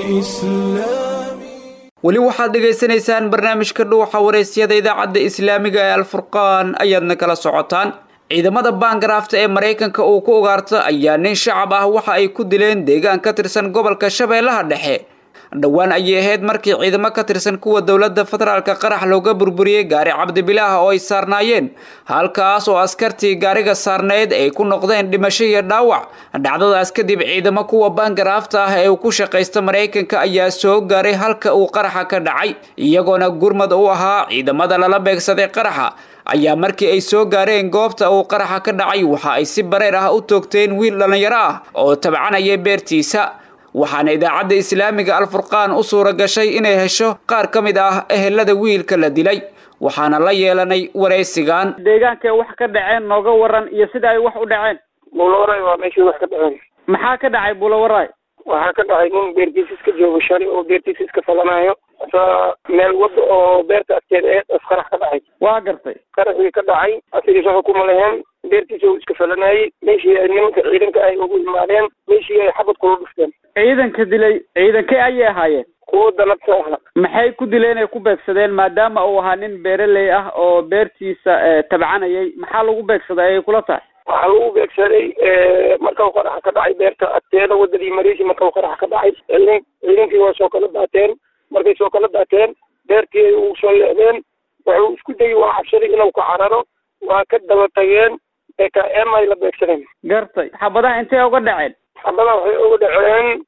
بإسلامي weli waxaad dhegaysanaysaan barnaamijka dhuuxa waraysyada idaacadda islaamiga ee alfurqaan ayaadna kala socotaan ciidamada baangaraafta ee maraykanka uu ku ugaarta ayaa nin shacab ah waxa ay ku dileen deegaan ka tirsan gobolka shabeellaha dhexe dhowaan ayay ahayd markii ciidamo ka tirsan kuwa dowladda federaalka qarax looga burburiyey gaari cabdibilaah oo ay saarnaayeen halkaas oo askartii gaariga saarneyd ay ku noqdeen dhimasho iyo dhaawac dhacdadaas kadib ciidamo kuwa baangaraafta ah ee uu ku shaqaysta maraykanka ayaa soo gaaray halka uu qaraxa ka dhacay iyagoona gurmad u ahaa ciidamada lala beegsaday qaraxa ayaa markii ay soo gaareen goobta uu qaraxa ka dhacay waxa ay si bareer ah u toogteen wiil dhallinyaro ah oo tabcanaya beertiisa waxaana idaacadda islaamiga alfurqaan u suura gashay inay hesho qaar ka mid ah ehelada wiilka la dilay waxaana la yeelanay waraysigan deegaankay wax ka dhaceen nooga waran iyo sida ay wax u dhaceen buulawaray waa meeshii wax ka dhaceen maxaa ka dhacay buulawaray waxaa ka dhacay nin beertiisa iska joogo shali oo beertiisa iska falanayo asaa meel wada oo beerta agteeda ee as qarax ka dhacay waa gartay qaraxii ka dhacay asigii shaqa kuma leheen beertiisa uu iska falanayay meeshii ay nimanka ciidanka ay ugu imaadeen meeshii ay xabad kula dhufteen ciidanka dilay ciidankee ayay ahaayeen kuwa danabta ahaa maxay ku dileen ay ku beegsadeen maadaama uu ahaa nin beeraley ah oo beertiisa tabcanayay maxaa lagu beegsaday ayay kula tahay waxaa lagu beegsaday markau qaraxa ka dhacay beerta agteeda wadadii mariisi markau qaraxa ka dhacay ciidan ciidankii waa soo kala daateen markay soo kala daateen beertii ay ugu soo leexdeen wuxuu isku dayay waa cabsaday inuu ka cararo waa ka daba tageen ee ka em ay la beegsadeen gartay xabadaha intee uga dhaceen xabadaha waxay uga dhaceen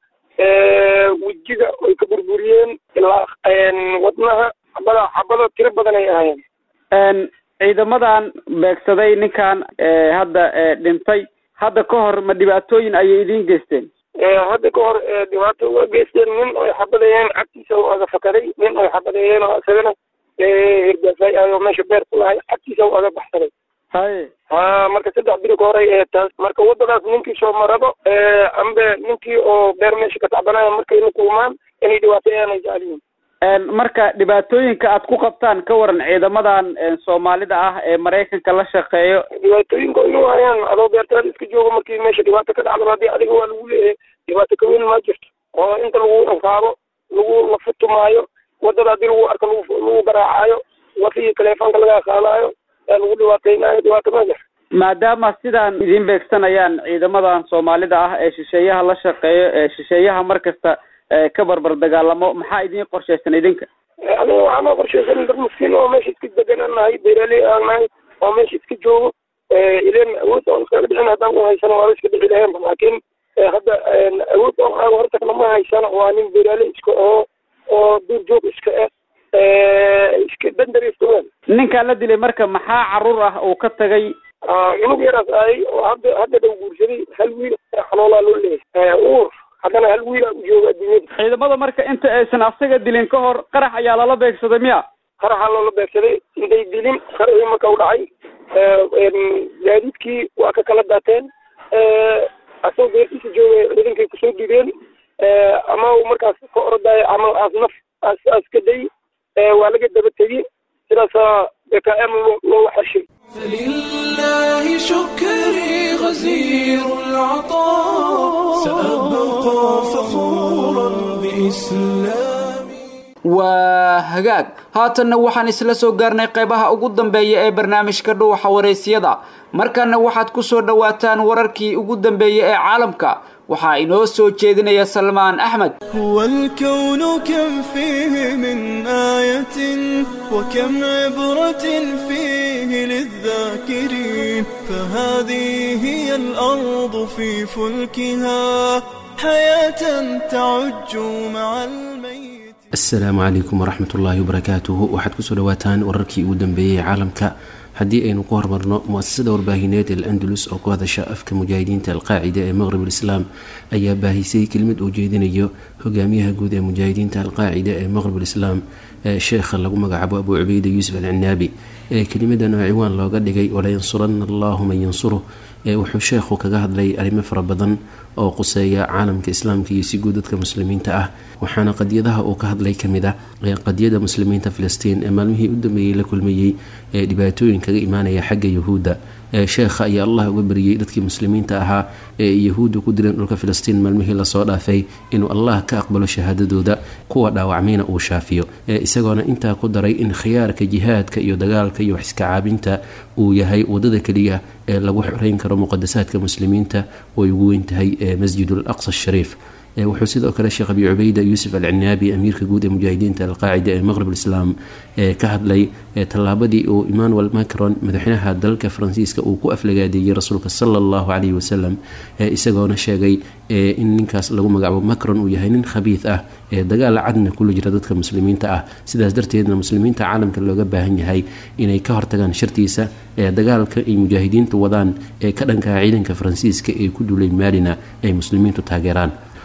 wejiga ay ka burburiyeen ilaa wadnaha xabada xabado tiro badan ay ahaayeen ciidamadan beegsaday ninkan hadda dhintay hadda ka hor ma dhibaatooyin ayay idiin geysteen hadda ka hor dhibaato waa geysteen nin ay xabadeeyeen cagtiisa u aga fakaday nin ay xabadeeyeen oo isagana hirgaasay ayoo meesha beer ku lahay cagtiisa u aga baxsaday haye ha marka saddex biri ka horay ee taas marka wadadaas ninkii soo marabo ambe ninkii oo beer meesha ka tacbanaya markay la kulmaan inay dhibaateeyaan ay jeceliyiin marka dhibaatooyinka aad ku qabtaan ka waran ciidamadan soomaalida ah ee maraykanka la shaqeeyo dhibaatooyinka inuu hayaan adoo beertaada iska joogo markii meesha dhibaato ka dhacdo haddii adiga waa lagu leeyahay dhibaato ka weyn ma jirto oo inta lagu anfaabo lagu lafutumaayo wadada haddii lagu arko lagu lagu garaacaayo wafigii taleefoonka laga qaadaayo ee lagu dhibaateynayo dhibaato ma jirto maadaama sidaan idiin beegsanayaan ciidamadan soomaalida ah ee shisheeyaha la shaqeeyo ee shisheeyaha mar kasta ka barbar dagaalamo maxaa idiin qorshaysan idinka aniga waxaa noo qorshaysan dad miskiin oo meesha iska degan aan nahay beeraley aan nahay oo meesha iska joogo ileen awood oon iskaga dhicin haddaan u haysano waaba iska dhici lahayn laakiin hadda awood oon aago hortagna ma haysano waa nin beeraley iska oo oo duur joog iska ah iska dandareysta weyn ninkaan la dilay marka maxaa caruur ah uu ka tagay cunug yaraas ahay oo hadda hadda dhow guursaday hal wiil xanoolaa loo leeyahay uur haddana hal wiilaa u jooga adduunyada ciidamada marka inta aysan asaga dilin ka hor qarax ayaa lala beegsaday miya qaraxaa loola beegsaday intay dilin qaraxii marka u dhacay gaadiidkii waa ka kala daateen asagoo beertiisa jooga ciidankay kusoo dideen ama markaas ka orodaayo ama aas naf aas aas ka day waa laga daba tegi sidaasaa bkm loola xeshay فلله شكري غزير العطاء سأبقى فخورا بإسلامي waa hagaag haatanna waxaan isla soo gaarnay qaybaha ugu dambeeya ee barnaamijka dhuuxa waraysyada markana waxaad ku soo dhowaataan wararkii ugu dambeeyey ee caalamka waxaa inoo soo jeedinaya salmaan axmed هو الكون كم فيه من آية وكم عبرة فيه للذاكرين فهذه هي الأرض في فلكها حياة تعج مع الميت asalaamu calaykum waraxmat ullaahi wabarakaatuhu waxaad kusoo dhawaataan wararkii ugu dambeeyey caalamka haddii aynu ku hormarno mu-asasada warbaahineed el andalus oo ku hadasha afka mujaahidiinta alqaacida ee maqrib alislaam ayaa baahisay kelmid uu jeedinayo hogaamiyaha guud ee mujaahidiinta alqaacida ee maqrib alislaam ee sheekha lagu magacaabo abuu cubeyda yuusuf alcinaabi ee kelimadan oo ciwaan looga dhigay walayansuranna allahu man yansuruh ee wuxuu sheekhu kaga hadlay arrimo fara badan oo quseeya caalamka islaamka iyo si guud dadka muslimiinta ah waxaana qadiyadaha uu ka hadlay kamid ah qadiyada muslimiinta filistiin ee maalmihii u dambeeyey la kulmayey ee dhibaatooyin kaga imaanaya xagga yuhuudda sheekha ayaa allah uga bariyey dadkii muslimiinta ahaa ee yahuudda ku dileen dhulka filistiin maalmihii lasoo dhaafay inuu allah ka aqbalo shahaadadooda kuwa dhaawacmayna uu shaafiyo isagoona intaa ku daray in khiyaarka jihaadka iyo dagaalka iyo wax iska caabinta uu yahay wadada keliya ee lagu xoreyn karo muqadasaadka muslimiinta way ugu weyn tahay masjid al aqsa shariif wuxuu sidoo kale sheekh abi cubeyda yuusuf alcinaabi amiirka guud ee mujaahidiinta alqaacida ee maqrib alislaam ka hadlay tallaabadii uu emmanuel macron madaxweynaha dalka faransiiska uu ku aflagaadeeyey rasuulka sala allahu caleyhi wasalam isagoona sheegay in ninkaas lagu magacaabo macron uu yahay nin khabiid ah ee dagaal cadna kula jira dadka muslimiinta ah sidaas darteedna muslimiinta caalamka looga baahan yahay inay ka hortagaan shartiisa ee dagaalka ay mujaahidiintu wadaan ee ka dhankaa ciidanka faransiiska ee ku duulay maalina ay muslimiintu taageeraan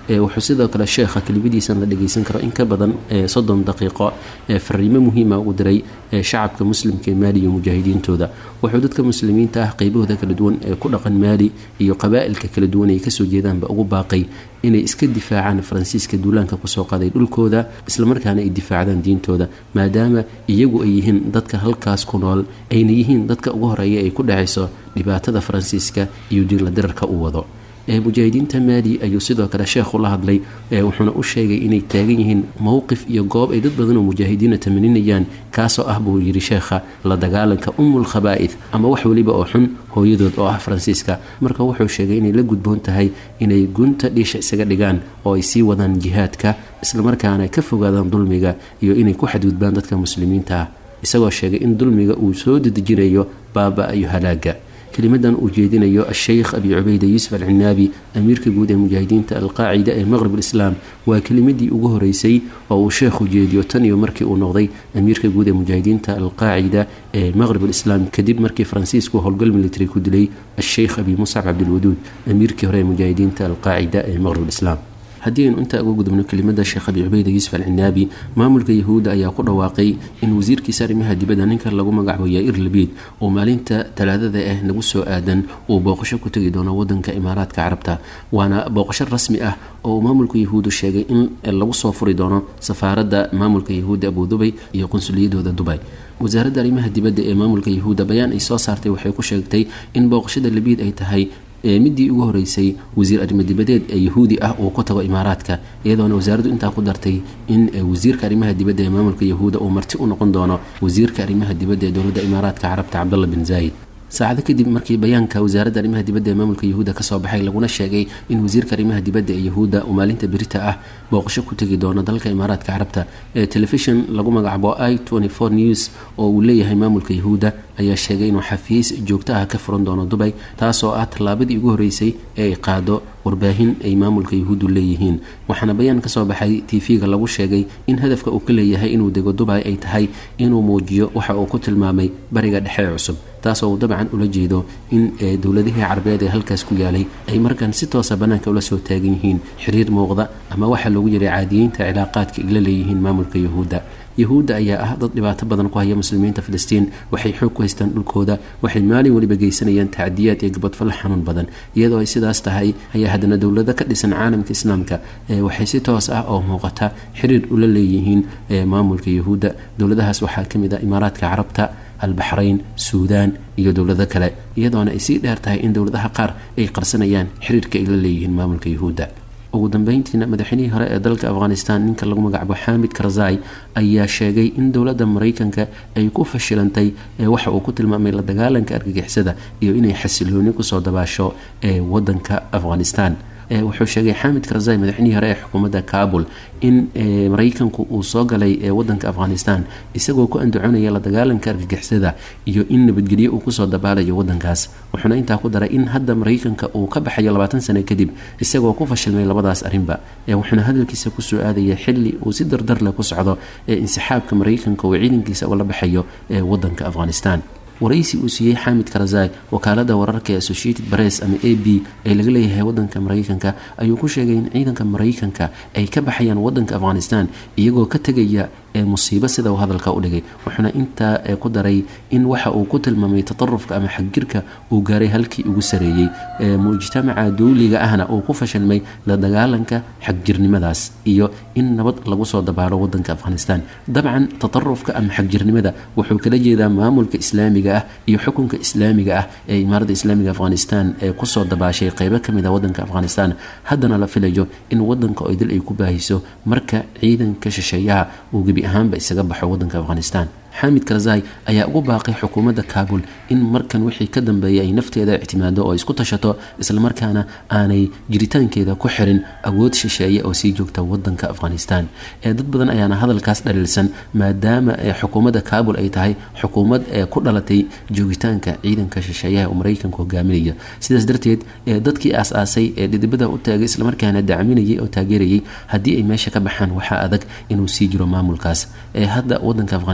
wuxuu sidoo kale sheekha kelimadiisan la dhageysan karo in ka badan soddon daqiiqo fariimo muhiima ugu diray shacabka muslimka ee maali iyo mujaahidiintooda wuxuu dadka muslimiinta ah qaybahooda kala duwan ee ku dhaqan maali iyo qabaa'ilka kala duwan ay kasoo jeedaanba ugu baaqay inay iska difaacaan faransiiska duulaanka kusoo qaday dhulkooda islamarkaana ay difaacdaan diintooda maadaama iyagu ay yihiin dadka halkaas ku nool ayna yihiin dadka ugu horeeya ay ku dhacayso dhibaatada faransiiska iyo diinla dirarka u wado mujaahidiinta maali ayuu sidoo kale sheekhu la hadlay wuxuuna u sheegay inay taagan yihiin mowqif iyo goob ay dad badan oo mujaahidiina tamaninayaan kaasoo ah buu yidhi sheekha la dagaalanka umul khabaa'id ama wax weliba oo xun hooyadood oo ah faransiiska marka wuxuu sheegay inay la gudboon tahay inay gunta dhiisha isaga dhigaan oo ay sii wadaan jihaadka islamarkaana ka fogaadaan dulmiga iyo inay ku xadgudbaan dadka muslimiinta ah isagoo sheegay in dulmiga uu soo dedejinayo baaba iyo halaaga kelimadan uu jeedinayo asheykh abi cubayda yuusuf alcinaabi amiirka guud ee mujaahidiinta alqaacida ee maqrib alislaam waa kelimadii ugu horeysay oo uu sheekhu jeediyo tan iyo markii uu noqday amiirka guud ee mujaahidiinta alqaacida ee maqrib alislaam kadib markii faransiisku howlgal military ku dilay asheykh abi muscab cabdilwaduud amiirkii hore ee mujaahidiinta alqaacida ee maqrib alislaam haddii aynu intaa uga gudubno kelimada sheekh abi cubayda yuusuf alcinaabi maamulka yahuudda ayaa ku dhawaaqay in wasiirkiisa arrimaha dibadda ninka lagu magacaabo yair labiid oo maalinta talaadada ah nagu soo aadan uu booqasho ku tegi doono wadanka imaaraadka carabta waana booqasho rasmi ah oo uu maamulka yahuuddu sheegay in lagu soo furi doono safaaradda maamulka yahuudda abudubay iyo qunsuliyadooda dubay wasaaradda arrimaha dibadda ee maamulka yahuudda bayaan ay soo saartay waxay ku sheegtay in booqashada labiid ay tahay midii ugu horeysay wasiir arrimo dibadeed ee yahuudi ah uu ku tago imaaraadka iyadoona wasaaraddu intaa ku dartay in wasiirka arrimaha dibadda ee maamulka yahuuda uu marti u noqon doono wasiirka arrimaha dibadda ee dowladda imaaraadka carabta cabdalla bin zaayid saacado kadib markii bayaanka wasaaradda arrimaha dibadda ee maamulka yahuudda kasoo baxay laguna sheegay in wasiirka arrimaha dibadda ee yahuudda uu maalinta berita ah booqasho ku tegi doono dalka imaaraadka carabta ee telefishon lagu magacaabo i news oo uu leeyahay maamulka yahuudda ayaa sheegay inuu xafiis joogto ah ka furan doono dubay taasoo ah tallaabadii ugu horeysay ee ay qaado warbaahin ay maamulka yahuuddu leeyihiin waxaana bayaan kasoo baxay tv-ga lagu sheegay in hadafka uu ka leeyahay inuu dego dubay ay tahay inuu muujiyo waxa uu ku tilmaamay bariga dhexe cusub taasoo uu dabcan ula jeedo in dowladihii carabeed ee halkaas ku yaalay ay markan si toosa bannaanka ula soo taagan yihiin xiriir muuqda ama waxaa loogu jiray caadiyeynta cilaaqaadka ay la leeyihiin maamulka yahuudda yahuudda ayaa ah dad dhibaato badan ku haya muslimiinta filistiin waxay xoog ku haystaan dhulkooda waxay maalin weliba geysanayaan tacdiyaad iyo gabadfallo xanuun badan iyadoo ay sidaas tahay ayaa haddana dowlado ka dhisan caalamka islaamka waxay si toos ah oo muuqata xiriir ula leeyihiin maamulka yahuudda dowladahaas waxaa ka mid ah imaaraadka carabta albaxrayn suudaan iyo dowlado kale iyadoona ay sii dheer tahay in dowladaha qaar ay qarsanayaan xiriirka ay la leeyihiin maamulka yahuudda ugu dambeyntiina madaxweynihii hore ee dalka afghanistan ninka lagu magacaabo xamid karzai ayaa sheegay in dowladda maraykanka ay ku fashilantay waxa uu ku tilmaamay la dagaalanka argagixisada iyo inay xasilooni kusoo dabaasho ee wadanka afghanistan wuxuu sheegay xamid karzai madaxweynihii hore ee xukuumadda kabul in maraykanku uu soo galay wadanka afghanistan isagoo ku andacoonaya la dagaalanka argagixisada iyo in nabadgelyo uu kusoo dabaalayo wadankaas wuxuuna intaa ku daray in hadda maraykanka uu ka baxayo labaatan sano kadib isagoo ku fashilmay labadaas arrinba wuxuuna hadalkiisa kusoo aadaya xili uu si dardarleh ku socdo ee insixaabka maraykanka uu ciidankiisa ula baxayo ee wadanka afghanistan waraysi uu siiyey xamid karazai wakaalada wararka ee associated press ama a b ee laga leeyahay wadanka maraykanka ayuu ku sheegay in ciidanka maraykanka ay ka baxayaan wadanka afghanistan iyagoo ka tegaya ee musiibo sida uu hadalka u dhigay wuxuuna intaa ku daray in waxa uu ku tilmaamay tatarufka ama xagjirka uu gaaray halkii ugu sareeyey mujtamaca dowliga ahna uu ku fashilmay la dagaalanka xagjirnimadaas iyo in nabad lagu soo dabaalo wadanka afghanistan dabcan tatarufka ama xagjirnimada wuxuu kala jeedaa maamulka islaamiga ah iyo xukunka islaamiga ah ee imaaradda islaamiga afghanistan ee kusoo dabaashay qeybo kamid a wadanka afghanistan haddana la filayo in wadanka oo dil ay ku baahiso marka ciidanka shisheeyaha uu gebi ahaanba isaga baxo wadanka afghanistan xamid karzai ayaa ugu baaqay xukuumadda kabul in markan wixii ka dambeeya ay nafteeda ictimaado oo isku tashato islamarkaana aanay jiritaankeeda ku xirin awood shisheeye oo sii joogta wadanka afghanistan ee dad badan ayaana hadalkaas dhaliilsan maadaama xukuumadda kabul ay tahay xukuumad ee ku dhalatay joogitaanka ciidanka shisheeyaha uu maraykanka hogaaminaya sidaas darteed dadkii aas-aasay ee dhidibada u taagay islamarkaana dacminayay oo taageerayay haddii ay meesha ka baxaan waxaa adag inuu sii jiro maamulkaas ee hadda wadanka afghanistan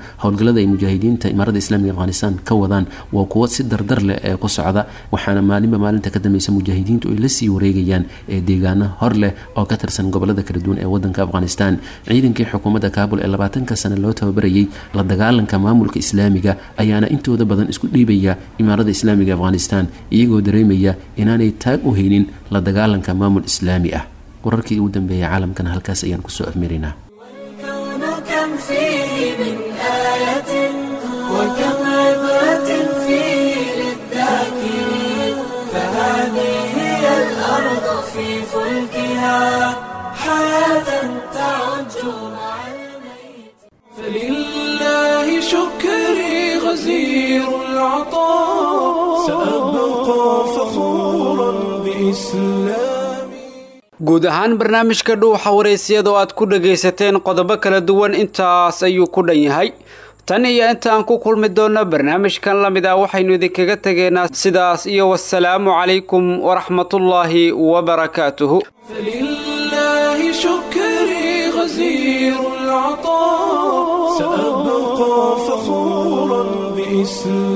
howlgallada ay mujaahidiinta imaarada islaamiga afghanistan ka wadaan waa kuwo si dardar leh ee ku socda waxaana maalinba maalinta ka dambeysa mujaahidiintu ay lasii wareegayaan ee deegaano hor leh oo ka tirsan gobolada kala duwan ee wadanka afghanistan ciidankii xukuumadda kaabul ee labaatanka sane loo tababarayay la dagaalanka maamulka islaamiga ayaana intooda badan isku dhiibaya imaarada islaamiga afghanistan iyagoo dareemaya inaanay taag u haynin la dagaalanka maamul islaami ah wararkii ugu dambeeyay caalamkana halkaas ayaan kusoo afmiraynaa كم فيه من آية وكم عبرة فيه للذاكرين فهذه هي الأرض في فلكها حياة تعج مع الميت فلله شكري غزير العطاء سأبقى فخورا بإسلامي guud ahaan barnaamijka dhuuxa wareysiyada oo aad ku dhagaysateen qodobo kala duwan intaas ayuu ku dhan yahay tan iyo inta aan ku kulmi doonno barnaamijkan la mid ah waxaynu idinkaga tegaynaa sidaas iyo wasalaamu calaykum waraxmatullaahi wabarakaatuhu فلله شكري غزير العطاء سأبقى فخورا بإسلامي